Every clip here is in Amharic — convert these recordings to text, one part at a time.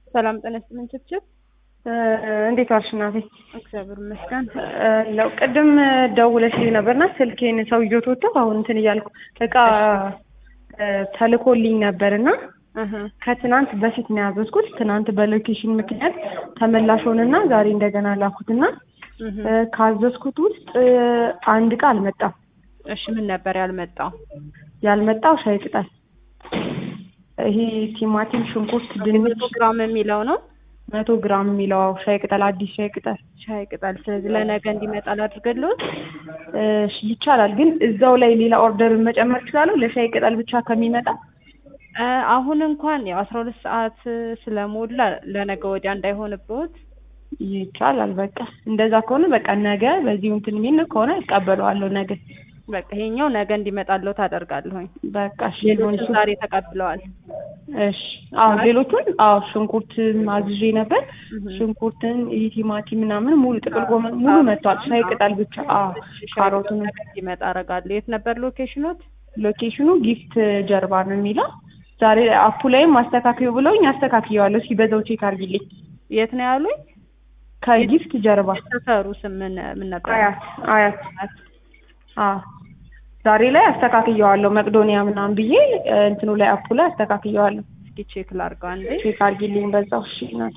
ሰላም ጤና ይስጥልኝ ችብችብ። እንዴት ዋልሽ እናቴ? እግዚአብሔር ይመስገን። ለው ቅድም ደውለሽልኝ ነበርና ስልኬን ሰውዬው ተወው አሁን እንትን እያልኩ እቃ ተልኮልኝ ነበርና እህ ከትናንት በፊት ነው ያዘዝኩት። ትናንት በሎኬሽን ምክንያት ተመላሽ ሆነና ዛሬ እንደገና ላኩትና እህ ካዘዝኩት ውስጥ አንድ እቃ አልመጣም። እሺ ምን ነበር ያልመጣው? ያልመጣው ሻይ ቅጠል፣ ይሄ ቲማቲም፣ ሽንኩርት፣ ድንች መቶ ግራም የሚለው ነው መቶ ግራም የሚለው ሻይ ቅጠል፣ አዲስ ሻይ ቅጠል ሻይ ቅጠል። ስለዚህ ለነገ እንዲመጣ ላድርግልዎት። እሺ ይቻላል። ግን እዛው ላይ ሌላ ኦርደር መጨመር እችላለሁ ለሻይ ቅጠል ብቻ ከሚመጣ? እ አሁን እንኳን ያው አስራ ሁለት ሰዓት ስለሞላ ለነገ ወዲያ እንዳይሆንብዎት ይቻላል። በቃ እንደዛ ከሆነ በቃ ነገ በዚሁ እንትን የሚል ከሆነ እቀበለዋለሁ ነገ። በቃ ይሄኛው ነገ እንዲመጣልዎት አደርጋለሁኝ። በቃ እሺ ይሁን ሌሎቹ እሱ። ዛሬ ተቀብለዋል። እሺ አዎ፣ ሌሎቹን አዎ፣ ሽንኩርት አዝዤ ነበር። እህ ሽንኩርትን፣ ይሄ ቲማቲም ምናምን ሙሉ ጥቅል ጎመን ሙሉ መጥቷል። ሻይ ቅጠል ብቻ አዎ፣ ካሮቱን ነገ እንዲመጣ አደርጋለሁ። የት ነበር ሎኬሽኖት? ሎኬሽኑ ጊፍት ጀርባ ነው የሚለው። ዛሬ አፑ ላይም አስተካክዩ ብለውኝ አስተካክየዋለሁ። እስኪ በዛው ቼክ አድርጊልኝ። የት ነው ያሉኝ? ከጊፍት ጀርባ ሰፈሩ ስም ምን ምን ነበር? አያት አያት አዎ ዛሬ ላይ አስተካክየዋለሁ። መቅዶኒያ ምናምን ብዬ እ እንትኑ ላይ አፑ ላይ አስተካክየዋለሁ። እስኪ ቼክ ላድርገው አንዴ። ቼክ አድርጊልኝ በዛው። እሺ እናቴ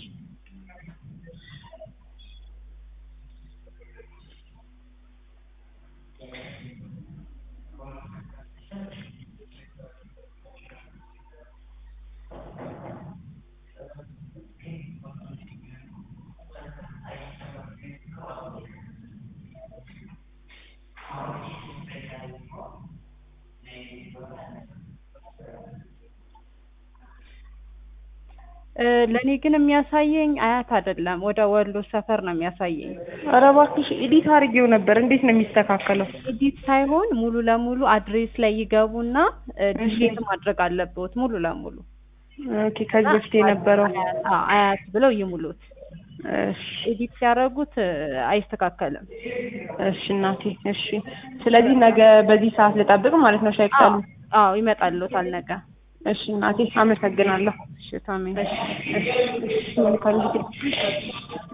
እ ለእኔ ግን የሚያሳየኝ አያት አይደለም፣ ወደ ወሎ ሰፈር ነው የሚያሳየኝ። ኧረ እባክሽ ኤዲት አድርጌው ነበር። እንዴት ነው የሚስተካከለው? ኤዲት ሳይሆን ሙሉ ለሙሉ አድሬስ ላይ ይገቡና እ ዲሊት ማድረግ አለብዎት ሙሉ ለሙሉ። ኦኬ ከዚህ በፊት የነበረው አያት አዎ፣ አያት ብለው ይሙሉት። እሺ ኤዲት ሲያደርጉት እ አይስተካከልም። እሺ እናቴ እሺ። ስለዚህ ነገ በዚህ ሰዓት ልጠብቅ ማለት ነው ሻይ ቅጠሉ? አዎ ይመጣልዎታል ነገ። እሺ እናቴ አመሰግናለሁ። እሺ ታሜ እሺ እሺ እሺ መልካም ጊዜ